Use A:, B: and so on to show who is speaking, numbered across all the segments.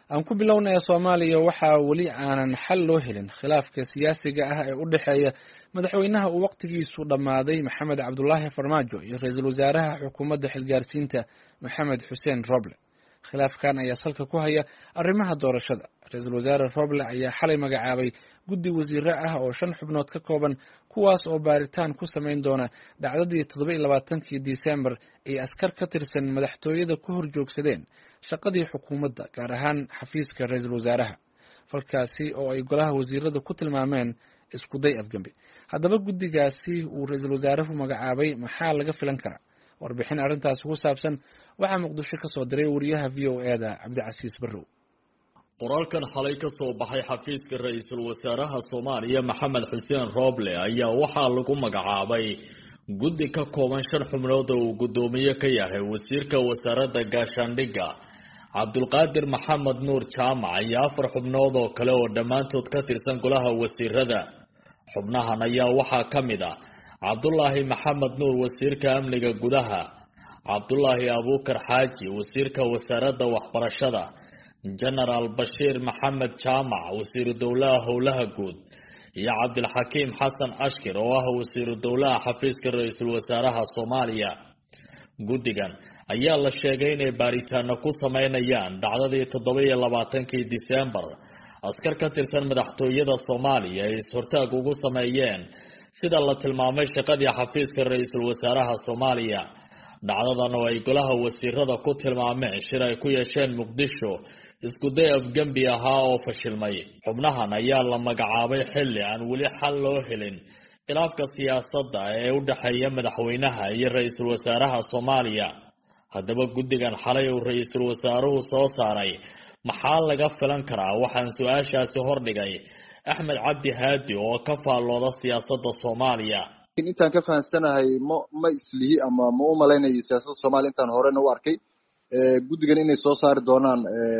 A: aan ku bilownaya soomaaliya waxaa weli aanan xal loo helin khilaafka siyaasiga ah ee u dhexeeya madaxweynaha uu waqtigiisu dhammaaday maxamed cabdulaahi farmaajo iyo ra-iisul wasaaraha xukuumadda xilgaarsiinta maxamed xuseen roble khilaafkan ayaa salka ku haya arrimaha doorashada ra-iisul wasaare roble ayaa xalay magacaabay guddi wasiire ah oo shan xubnood ka kooban kuwaas oo baaritaan ku samayn doona dhacdadii toddoba iyo labaatankii disembar ay askar ka tirsan madaxtooyada ku hor joogsadeen shaqadii xukuumadda gaar ahaan xafiiska ra-iisul wasaaraha falkaasi oo ay golaha wasiirada ku tilmaameen iskuday afgembi haddaba guddigaasi uu ra-iisul wasaaruhu magacaabay maxaa laga filan karaa warbixin arrintaasi ku saabsan waxaa muqdisho ka soo diray wariyaha v o e da cabdicasiis barrow
B: qoraalkan xalay ka soo baxay xafiiska ra-iisul wasaaraha soomaaliya maxamed xuseen rooble ayaa waxaa lagu magacaabay guddi ka kooban shan xubnood oo uu guddoomiye ka yahay wasiirka wasaaradda gaashaandhigga cabdulqaadir maxamed nuur jaamac iyo afar xubnood oo kale oo dhammaantood ka tirsan golaha wasiirada xubnahan ayaa waxaa ka mid ah cabdulaahi maxamed nuur wasiirka amniga gudaha cabdulaahi abuukar xaaji wasiirka wasaaradda waxbarashada jenaraal bashiir maxamed jaamac wasiiru dowlaha howlaha guud iyo cabdilxakiim xasan ashkir oo ah wasiiru dowlaha xafiiska ra-iisul wasaaraha soomaaliya guddigan ayaa la sheegay inay baaritaano ku sameynayaan dhacdadii toddoba iyo labaatankii disembar askar ka tirsan madaxtooyada soomaaliya ay is-hortaag ugu sameeyeen sida la tilmaamay shaqadii xafiiska ra-iisul wasaaraha soomaaliya dhacdadan oo ay golaha wasiirada ku tilmaameen shir ay ku yeesheen muqdisho iskuday afgembi ahaa oo fashilmay xubnahan ayaa la magacaabay xilli aan weli xal loo helin khilaafka siyaasadda ee u dhexeeya madaxweynaha iyo ra-iisul wasaaraha soomaaliya haddaba guddigan xalay uu ra-iisul wasaaruhu soo saaray maxaa laga filan karaa waxaan su-aashaasi hordhigay axmed cabdi haadi oo ka faallooda siyaasadda soomaaliya
C: intaan ka fahamsanahay ma ma islihi ama ma u malaynayo siyaasadda soomaliya intaan horena u arkay guddigan inay soo saari doonaan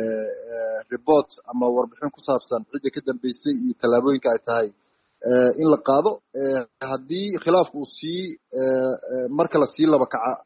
C: report ama warbixin ku saabsan cidda ka dambeysay iyo tallaabooyinka ay tahay in la qaado haddii khilaafka uu sii marka la sii laba kaca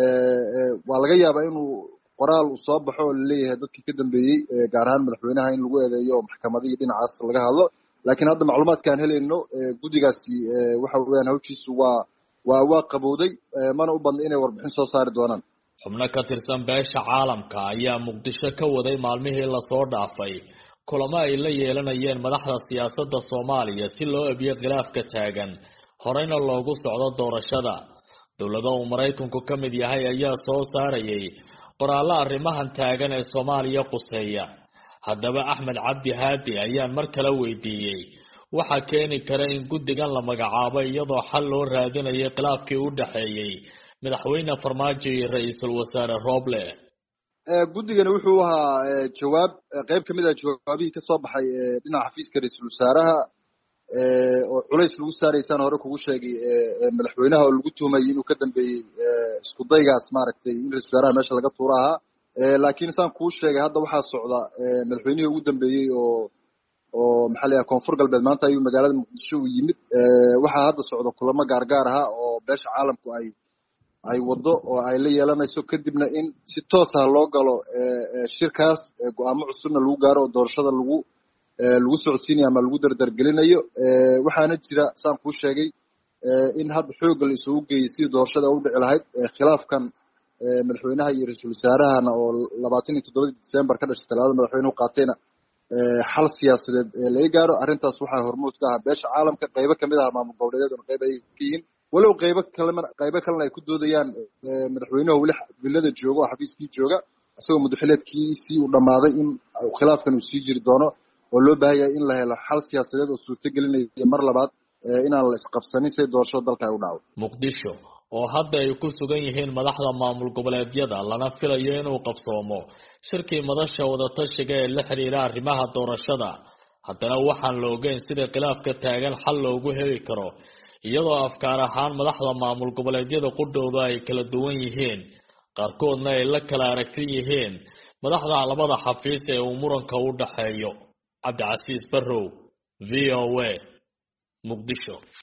C: waa laga yaabaa inuu qoraal uu soo baxo oo laleeyahay dadkii ka dambeeyey gaar ahaan madaxweynaha in lagu eedeeyo oo maxkamadihii dhinacaas laga hadlo lakiin hadda macluumaadka aan helayno guddigaasi waxa weeyaan hawshiisu waa waa waa qabowday mana u badna inay warbixin soo saari doonaan
B: xubno ka tirsan beesha caalamka ayaa muqdisho ka waday maalmihii lasoo dhaafay kulamo ay la yeelanayeen madaxda siyaasadda soomaaliya si loo ebiyo khilaafka taagan horeyna loogu socdo doorashada dowlado uu maraykanku ka mid yahay ayaa soo saarayay qoraallo arrimahan taagan ee soomaaliya quseeya haddaba axmed cabdi haadi ayaan mar kale weydiiyey waxaa keeni kara in guddigan la magacaabo iyadoo xal loo raadinayo khilaafkii u dhexeeyey madaxweyne farmaajo iyo ra-iisul wasaare roble
C: guddigani wuxuu ahaa jawaab qeyb ka mid ah jawaabihii kasoo baxay dhinaca xafiiska ra-iisul wasaaraha oo culays lagu saaraysaan hore kugu sheegay madaxweynaha oo lagu tuhmayay inuu ka dambeeyey iskudaygaas maaragtay in ra-isul wasaaraha meesha laga tuura ahaa laakiin saan kuu sheegay hadda waxaa socda madaxweynihii ugu dambeeyey oo oo maxaa la yahay koonfur galbeed maanta ayuu magaalada muqdisho u yimid waxaa hadda socda kulamo gaargaar aha oo beesha caalamku ay ay waddo oo ay la yeelanayso kadibna in si toos ah loo galo shirkaas go-aamo cusubna lagu gaaro oo doorashada lagu lagu socodsiinayo ama lagu dardargelinayo waxaana jira saan kuu sheegay in hadda xoogga la isugu geeyey sidii doorashada u dhici lahayd khilaafkan madaxweynaha iyo ra-iisul wasaarahana oo labaatan iyo toddobadii december ka dhashay talaadada madaxweynuhu qaatayna xal siyaasadeed laga gaaro arrintaas waxaa hormuud ka ahaa beesha caalamka qaybo kamid ah maamul goboleedyaduna qayb ay ka yihiin walow qaybo kalena qaybo kalena ay ku doodayaan madaxweynuhu weli villada jooga oo xafiiskii jooga isagoo mudaxileedkiisii uu dhammaaday in khilaafkan uu sii jiri doono oo loo baahan yahay in la helo xal siyaasadeed oo suurto gelinaya mar labaad inaan la isqabsanin say doorashada dalka ay u dhacdo
B: muqdisho oo hadda ay ku sugan yihiin madaxda maamul goboleedyada lana filayo inuu qabsoomo shirkii madasha wadatashiga ee la xiriira arrimaha doorashada haddana waxaan la ogeyn sida khilaafka taagan xal loogu heli karo iyadoo afkaar ahaan madaxda maamul goboleedyada qudhowda ay kala duwan yihiin qaarkoodna ay la kala aragti yihiin madaxda labada xafiis ee uu muranka u dhaxeeyo cabdicasiis barrow v o a muqdisho